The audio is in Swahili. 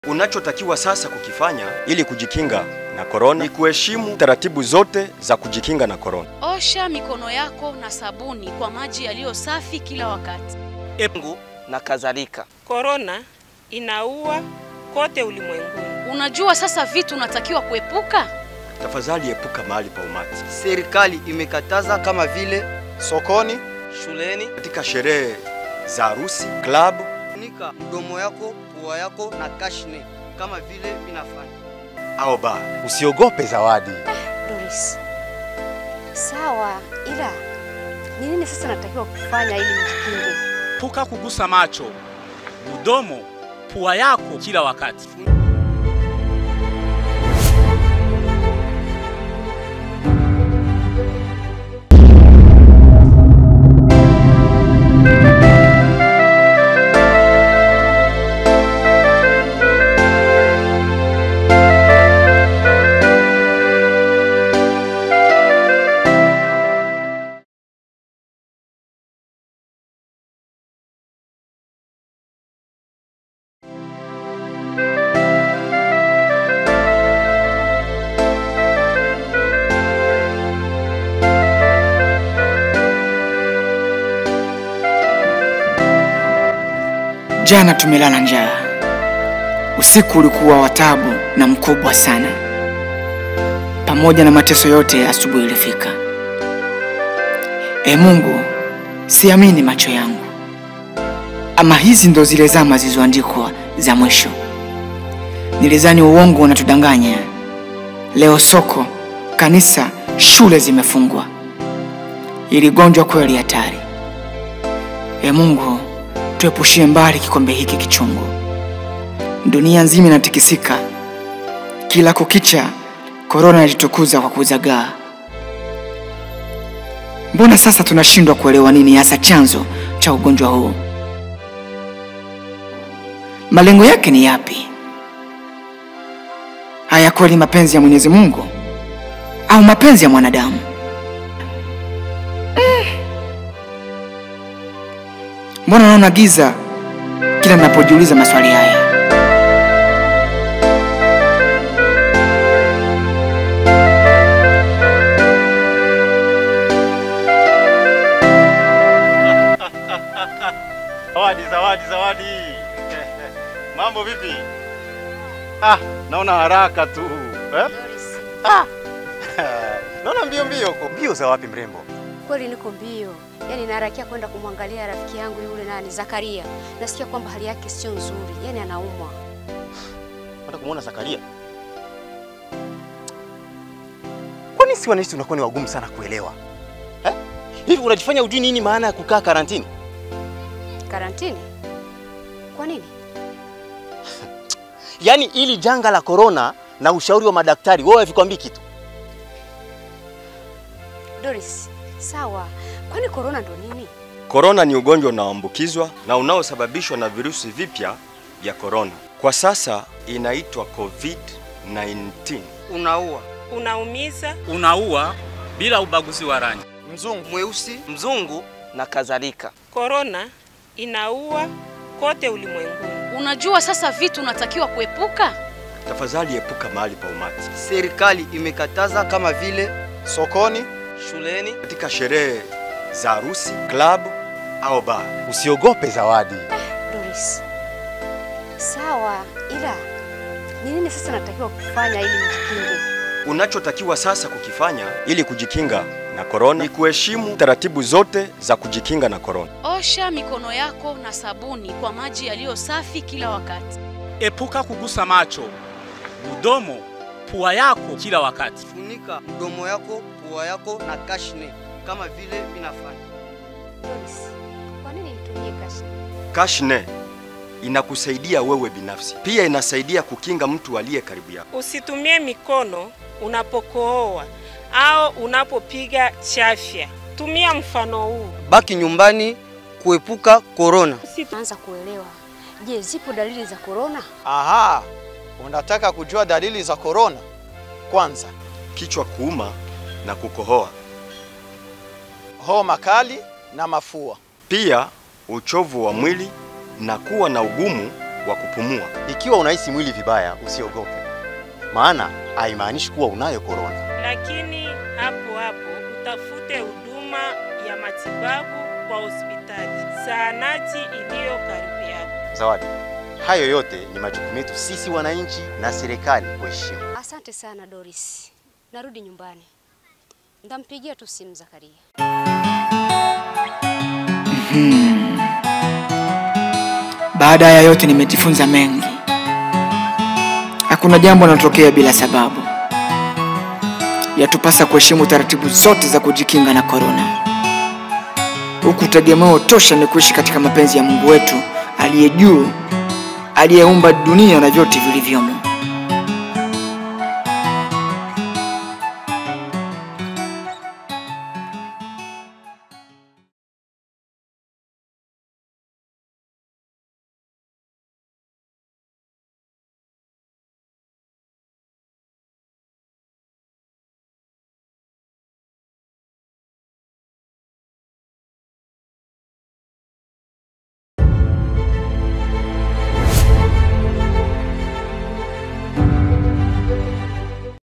Unachotakiwa sasa kukifanya ili kujikinga na korona ni kuheshimu taratibu zote za kujikinga na korona. Osha mikono yako na sabuni kwa maji yaliyo safi kila wakati. Engu na kadhalika. Korona inaua kote ulimwenguni. Unajua sasa vitu unatakiwa kuepuka? Tafadhali epuka mahali pa umati, Serikali imekataza kama vile sokoni, shuleni. katika sherehe za harusi, klabu. Funika mdomo yako, pua yako na kashne kama vile vinafanya. au baa. usiogope zawadi. Doris, sawa, ila ni nini sasa natakiwa kufanya ili nijikinge? Epuka kugusa macho, mdomo, pua yako kila wakati. Jana tumelala njaa, usiku ulikuwa wa taabu na mkubwa sana. Pamoja na mateso yote, asubuhi ilifika. E Mungu, siamini macho yangu. Ama hizi ndo zile zama zilizoandikwa za mwisho. Nilizani uongo unatudanganya. Leo soko, kanisa, shule zimefungwa. Ili gonjwa kweli hatari. E Mungu, tuepushie mbali kikombe hiki kichungu. Dunia nzima inatikisika, kila kukicha korona inajitukuza kwa kuzagaa. Mbona sasa tunashindwa kuelewa nini hasa chanzo cha ugonjwa huu? Malengo yake ni yapi? Haya kweli mapenzi ya Mwenyezi Mungu au mapenzi ya mwanadamu? Mbona naona giza kila ninapojiuliza maswali haya? Zawadi, zawadi, zawadi. Mambo vipi? Ah, naona haraka tu eh? Doris, naona mbio mbio huko. Mbio za wapi mrembo? kweli niko mbio, yaani naharakia kwenda kumwangalia rafiki yangu yule nani Zakaria. Nasikia kwamba hali yake sio nzuri, yaani anaumwa. Nataka kumuona Zakaria. Kwani si wanaishi unakuwa ni wagumu sana kuelewa eh? Hivi unajifanya ujui nini maana ya kukaa karantini? Karantini? Kwa nini? Yaani ili janga la korona na ushauri wa madaktari, wewe havikwambii kitu. Doris, sawa, kwani korona ndo nini? Korona ni ugonjwa unaoambukizwa na unaosababishwa na virusi vipya vya korona. Kwa sasa inaitwa COVID-19. Unaua Unaumiza, Unaua bila ubaguzi wa rangi. Mzungu. mweusi, mzungu na kadhalika. korona inaua kote ulimwenguni. Unajua sasa vitu unatakiwa kuepuka? Tafadhali epuka mahali pa umati, Serikali imekataza kama vile Sokoni, shuleni. katika sherehe za harusi, klabu au baa. usiogope zawadi. Doris, sawa, ila ni nini sasa natakiwa kufanya ili nijikinge? Unachotakiwa sasa kukifanya ili kujikinga na korona ni kuheshimu taratibu zote za kujikinga na korona. Osha mikono yako na sabuni kwa maji yaliyo safi kila wakati. Epuka kugusa macho, mdomo, pua yako kila wakati. Funika mdomo yako, pua yako na kashne kama vile vinafanya. Doris, kwa nini nitumie kashi? Kashne inakusaidia wewe binafsi, pia inasaidia kukinga mtu aliye karibu yako. Usitumie mikono unapokohoa au unapopiga chafya. Tumia mfano huu. Baki nyumbani kuepuka korona. Naanza kuelewa. Je, zipo dalili za korona? Aha, unataka kujua dalili za korona? Kwanza, Kichwa kuuma na kukohoa, homa kali na mafua. pia uchovu wa mwili na kuwa na ugumu wa kupumua. Ikiwa unahisi mwili vibaya, usiogope, maana haimaanishi kuwa unayo korona. lakini hapo hapo utafute huduma ya matibabu kwa hospitali, zahanati iliyo karibu yako. Zawadi, hayo yote ni majukumu yetu sisi wananchi na serikali kuheshimu. Asante sana Doris, narudi nyumbani, ndampigia tu simu Zakaria. Baada ya yote nimejifunza mengi. Hakuna jambo linalotokea bila sababu. Yatupasa kuheshimu taratibu zote za kujikinga na korona, huku tegemeo tosha ni kuishi katika mapenzi ya Mungu wetu aliye juu, aliyeumba dunia na vyote vilivyomo.